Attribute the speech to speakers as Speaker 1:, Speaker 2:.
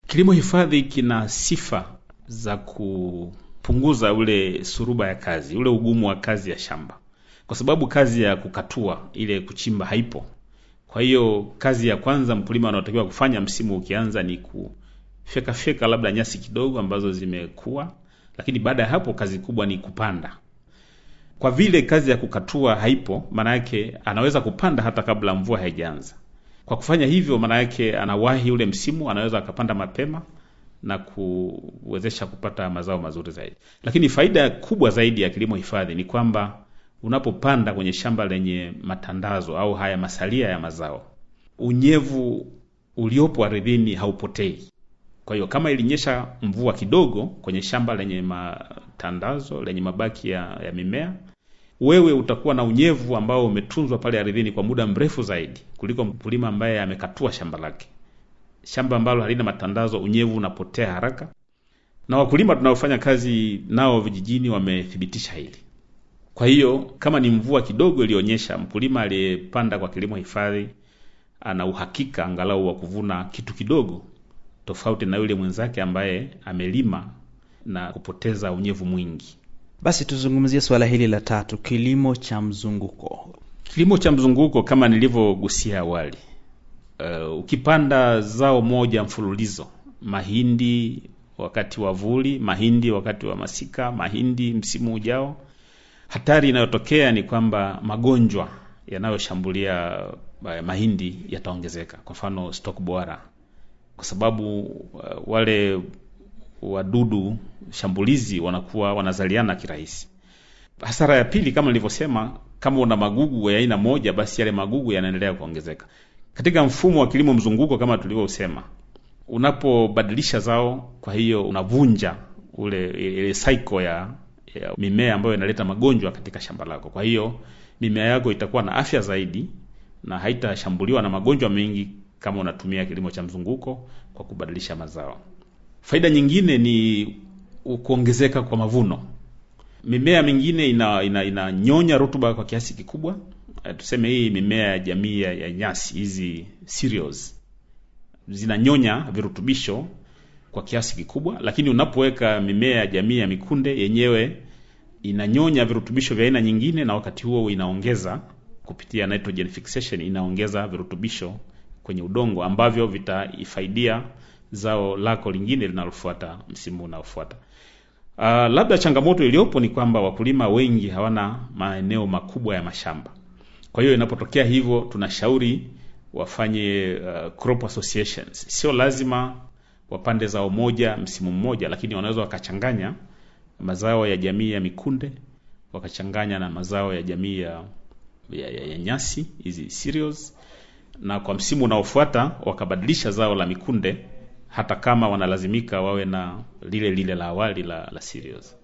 Speaker 1: Kilimo hifadhi kina sifa za kupunguza ule suruba ya kazi, ule ugumu wa kazi ya shamba, kwa sababu kazi ya kukatua ile kuchimba haipo. Kwa hiyo kazi ya kwanza mkulima anaotakiwa kufanya msimu ukianza ni kufyeka fyeka labda nyasi kidogo ambazo zimekuwa, lakini baada ya hapo kazi kubwa ni kupanda. Kwa vile kazi ya kukatua haipo, maana yake anaweza kupanda hata kabla mvua haijaanza. Kwa kufanya hivyo, maana yake anawahi ule msimu, anaweza akapanda mapema na kuwezesha kupata mazao mazuri zaidi. Lakini faida kubwa zaidi ya kilimo hifadhi ni kwamba unapopanda kwenye shamba lenye matandazo au haya masalia ya mazao, unyevu uliopo ardhini haupotei. Kwa hiyo kama ilinyesha mvua kidogo kwenye shamba lenye matandazo lenye mabaki ya, ya mimea, wewe utakuwa na unyevu ambao umetunzwa pale ardhini kwa muda mrefu zaidi kuliko mkulima ambaye amekatua shamba lake. Shamba ambalo halina matandazo, unyevu unapotea haraka, na wakulima tunaofanya kazi nao vijijini wamethibitisha hili. Kwa hiyo kama ni mvua kidogo iliyonyesha, mkulima aliyepanda kwa kilimo hifadhi ana uhakika angalau wa kuvuna kitu kidogo, tofauti na yule mwenzake ambaye amelima na kupoteza unyevu mwingi.
Speaker 2: Basi tuzungumzie suala hili la tatu, kilimo cha mzunguko.
Speaker 1: Kilimo cha mzunguko kama nilivyogusia awali, uh, ukipanda zao moja mfululizo, mahindi wakati wa vuli, mahindi wakati wa masika, mahindi msimu ujao, hatari inayotokea ni kwamba magonjwa yanayoshambulia uh, mahindi yataongezeka. Kwa mfano stalk borer, kwa sababu uh, wale wadudu shambulizi wanakuwa wanazaliana kirahisi. Hasara ya pili, kama nilivyosema, kama una magugu ya aina moja, basi yale magugu yanaendelea kuongezeka. Katika mfumo wa kilimo mzunguko, kama tulivyosema, unapobadilisha zao, kwa hiyo unavunja ule ile cycle ya, ya mimea ambayo inaleta magonjwa katika shamba lako. Kwa hiyo mimea yako itakuwa na afya zaidi na haitashambuliwa na magonjwa mengi kama unatumia kilimo cha mzunguko kwa kubadilisha mazao. Faida nyingine ni kuongezeka kwa mavuno. Mimea mingine inanyonya ina, ina rutuba kwa kiasi kikubwa. Tuseme hii mimea ya jamii ya nyasi hizi cereals zinanyonya virutubisho kwa kiasi kikubwa, lakini unapoweka mimea ya jamii ya mikunde yenyewe inanyonya virutubisho vya aina nyingine, na wakati huo inaongeza kupitia nitrogen fixation, inaongeza virutubisho kwenye udongo ambavyo vitaifaidia zao lako lingine linalofuata msimu unaofuata. Uh, labda changamoto iliyopo ni kwamba wakulima wengi hawana maeneo makubwa ya mashamba. Kwa hiyo inapotokea hivyo, tunashauri wafanye uh, crop associations. Sio lazima wapande zao moja msimu mmoja, lakini wanaweza wakachanganya mazao ya jamii ya mikunde wakachanganya na mazao ya jamii ya, ya, ya, ya nyasi hizi cereals, na kwa msimu unaofuata wakabadilisha zao la mikunde hata kama wanalazimika wawe na lile lile la awali la, la cereals.